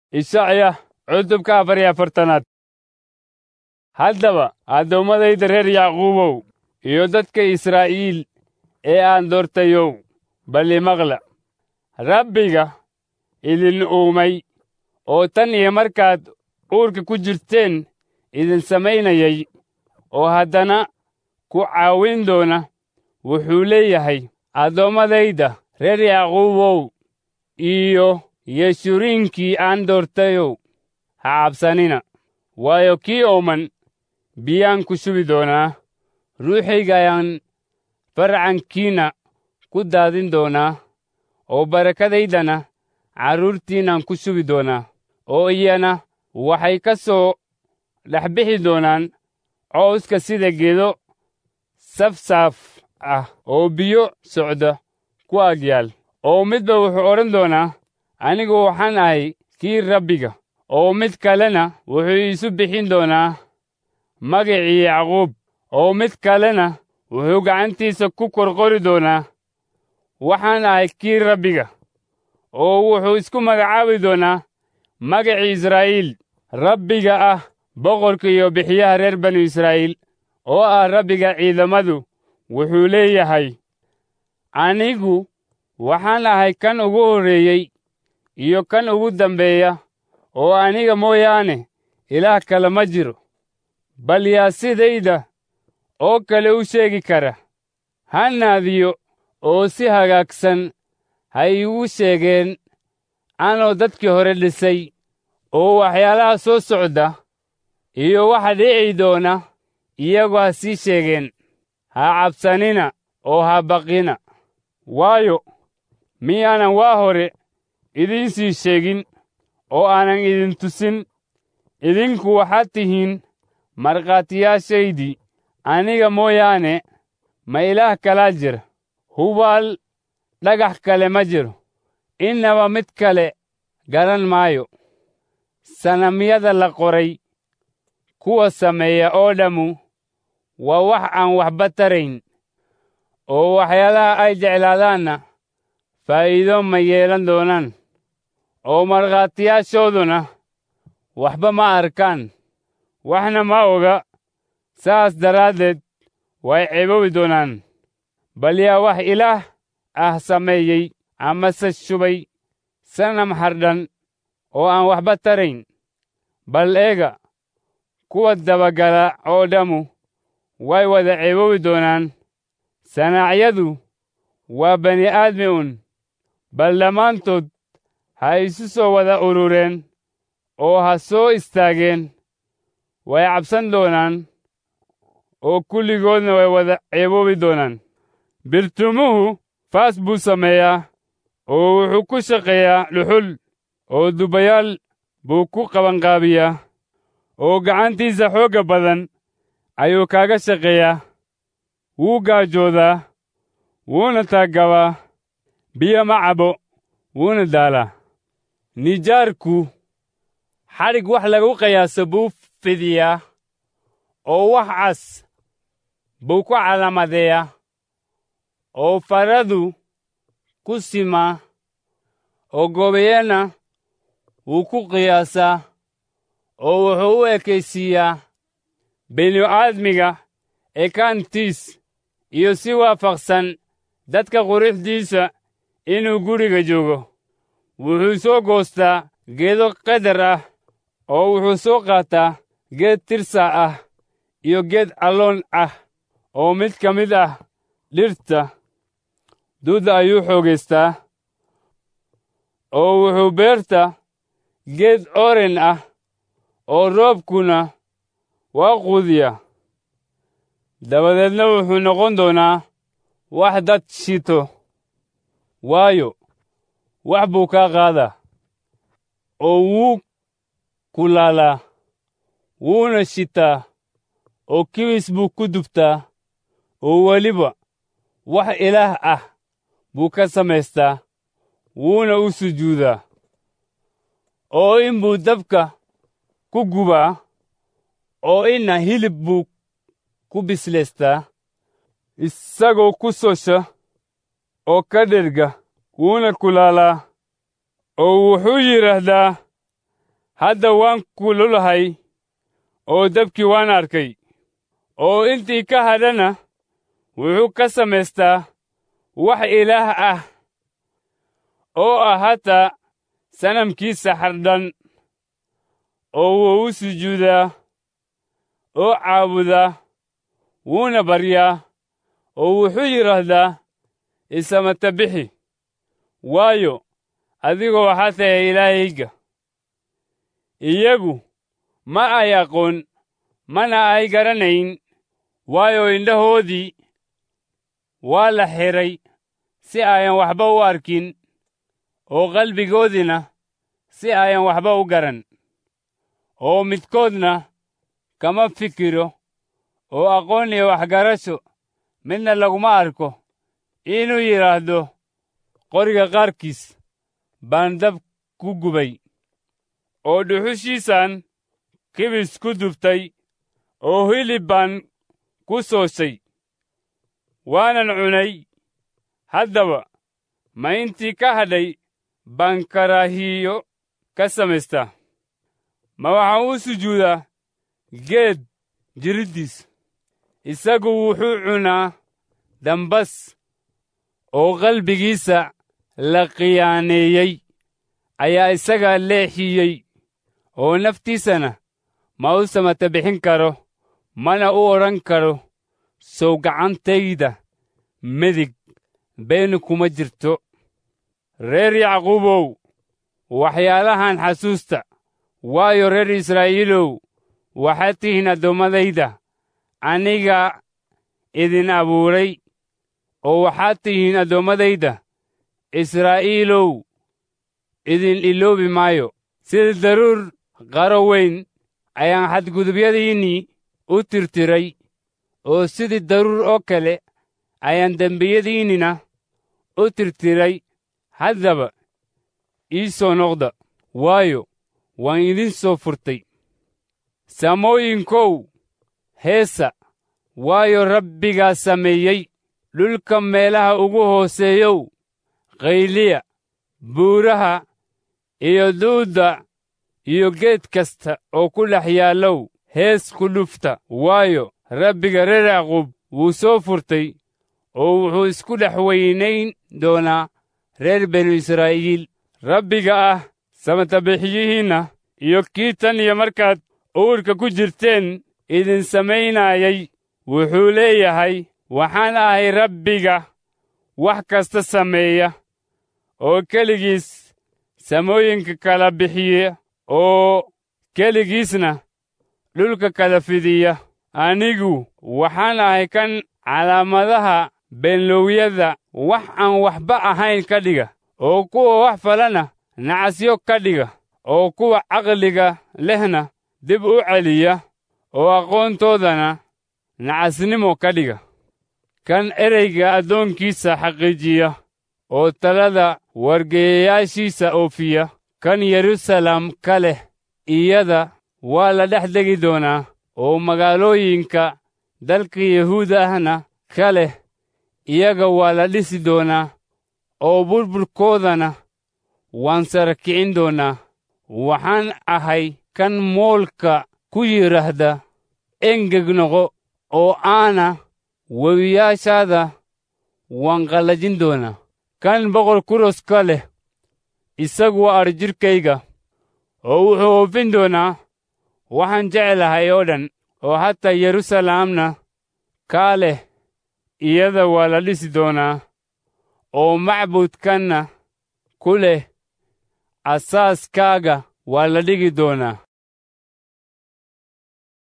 ishacya cutubka afar iyo afartanaad haddaba addoommadayda reer yacquubow iyo dadka israa'iil ee aan doortayow bal imaqla rabbiga idin uumay oo tan iyo markaad uurka ku jirteen idin samaynayay oo haddana ku caawin doona wuxuu leeyahay addoommadayda reer yacquubow iyo yeshuriinkii aan doortayow ha cabsanina waayo kii ooman biyaan ku shubi doonaa ruuxayga ayaan farcankiinna ku daadin doonaa oo barakadaydana carruurtiinnan ku shubi doonaa oo iyana waxay ka soo dhex bixi doonaan cawska sida geedo safsaaf ah oo biyo socda ku agyaal oo midba wuxuu odhan doonaa anigu waxaan ahay kii rabbiga oo mid kalena wuxuu iisu bixin doonaa magacii yacquub oo mid kalena wuxuu gacantiisa ku korqori doonaa waxaan ahay kii rabbiga oo wuxuu isku magacaabi doonaa magacii israa'iil rabbiga ah boqorka iyo bixiyaha reer banu israa'iil oo ah rabbiga ciidamadu wuxuu leeyahay anigu waxaan ahay kan ugu horreeyey iyo kan ugu dambeeya oo aniga mooyaane ilaah kale ma jiro bal yaa sidayda oo kale u sheegi kara ha naadiyo oo si hagaagsan ha iigu sheegeen anoo dadkii hore dhisay oo waxyaalaha soo socda iyo waxa dhici doona iyagu ha sii sheegeen ha cabsanina oo ha baqina waayo miyaanan waa hore idiin sii sheegin oo aanan idin tusin idinku waxaad tihiin markhaatiyaashaydii aniga mooyaane ma ilaah kalaa jira hubaal dhagax kale ma jiro innaba mid kale garan maayo sanamyada la qoray kuwa sameeya oo dhammu waa wax aan waxba tarayn oo waxyaalaha ay jeclaadaanna faa'iido ma yeelan doonaan oo markhaatiyaashooduna waxba ma arkaan waxna ma oga saas daraaddeed way ceebowi doonaan bal yaa wax ilaah ah sameeyey amase shubay sanam hardhan oo aan waxba tarayn bal eega kuwa dabagala oo dhammu way wada ceebowi doonaan sanaacyadu waa bani aadmi un bal dhammaantood ha isu soo wada urureen oo ha soo istaageen way cabsan doonaan oo kulligoodna way wada ceeboobi doonaan birtumuhu faas buu sameeyaa oo wuxuu ku shaqeeyaa dhuxul oo dubayaal buu ku qabanqaabiyaa oo gacantiisa xoogga badan ayuu kaaga shaqeeyaa wuu gaajoodaa wuuna taaggabaa biyo ma cabo wuuna daalaa nijaarku xadhig wax lagu qiyaaso buu fidiyaa oo wax cas buu ku calaamadeeyaa oo faradu ku simaa oo goobeyana wuu ku qiyaasaa oo wuxuu u ekaysiiyaa binu-aadmiga ekaantiis iyo si waafaqsan dadka quruxdiisa inuu guriga joogo wuxuu soo goostaa geedo qadar ah oo wuxuu soo qaataa geed tirsa ah iyo geed alloon ah oo mid ka mid ah dhirta duda ayuu xoogaystaa oo wuxuu beerta geed oren ah oo roobkuna waa quudiya dabadeedna wuxuu noqon doonaa wax dad shito waayo wax buu kaa qaadaa oo wuu kulaalaa wuuna shitaa oo kibis buu ku dubtaa oo weliba wax ilaah ah buu ka samaystaa wuuna u sujuudaa oo in buu dabka ku gubaa oo inna hilib buu ku bislaystaa isagoo ku sosha oo ka dherga wuuna kulaalaa oo wuxuu yidhaahdaa hadda waan kululahay oo dabkii waan arkay oo intii ka hadhana wuxuu ka samaystaa wax ilaah ah oo ah hataa sanamkiisa xardhan oo wuu u sujuudaa oo caabudaa wuuna baryaa oo wuxuu yidhaahdaa isamata bixi waayo adigoo waxaa tahay ilaahayga iyagu ma ay aqoon mana ay garanayn waayo indhahoodii waa la xidhay si ayan waxba u arkin oo qalbigoodiina si ayan waxba u garan oo midkoodna kama fikiro oo aqoon iyo waxgarasho midna laguma arko inuu yidhaahdo qoriga qaarkiis baan dab ku gubay oo dhuxushiisaan kibis ku dubtay oo hilib baan ku sooshay waanan cunay haddaba ma intii ka hadhay baan karaahiyo ka samaystaa ma waxaan u sujuudaa geed jiriddiis isagu wuxuu cunaa dambas oo qalbigiisa la khiyaaneeyey ayaa isaga leexiyey oo naftiisana ma u samata bixin karo mana u odhan karo sow gacantayda medig beenu kuma jirto reer yacquubow waxyaalahan xasuusta waayo reer israa'iilow waxaad tihiin addoommadayda aniga idin abuuray oo waxaad tihiin addoommadayda israa'iilow idin iloobi maayo sida daruur qaro weyn ayaan xadgudubyadiinnii u tirtiray oo sidii daruur oo kale ayaan dembiyadiinnina u tirtiray haddaba ii soo noqda waayo waan idin soo furtay samooyinkow heesa waayo rabbigaa sameeyey dhulka meelaha ugu hooseeyow qayliya buuraha iyo duudda iyo geed kasta oo ku dhex yaallow hees ku dhufta waayo rabbiga reer yacquub wuu soo furtay oo wuxuu isku dhex weynayn doonaa reer benu israa'iil rabbiga ah samatabixiyihiinna iyo kii tan iyo markaad uurka ku jirteen idin samaynayay wuxuu leeyahay waxaan ahay rabbiga wax kasta sameeya oo keligiis samooyinka kala bixiya oo keligiisna dhulka kala fidiya anigu waxaan ahay kan calaamadaha beenlowyada wax aan waxba ahayn ka dhiga oo kuwa wax falana nacasyo ka dhiga oo kuwa caqliga lehna dib u celiya oo aqoontoodana nacasnimo ka dhiga kan ereyga addoonkiisa xaqiijiya oo talada wargeeyayaashiisa oofiya kan yeruusaalem ka leh iyada waa la dhex degi doonaa oo magaalooyinka dalka yahuuda ahna ka leh iyaga waa la dhisi doonaa oo burburkoodana waan sara kicin doonaa waxaan ahay kan moolka ku yidhaahda engeg noqo oo aana wewiyaashaada waan qallajin doonaa kan boqor kuros ka leh isagu waa adhijirkayga oo wuxuu oofin doonaa waxaan jeclahay oo dhan oo hataa yeruusaalemna kaa leh iyada waa la dhisi doonaa oo macbudkanna ku leh asaaskaaga waa la dhigi doonaa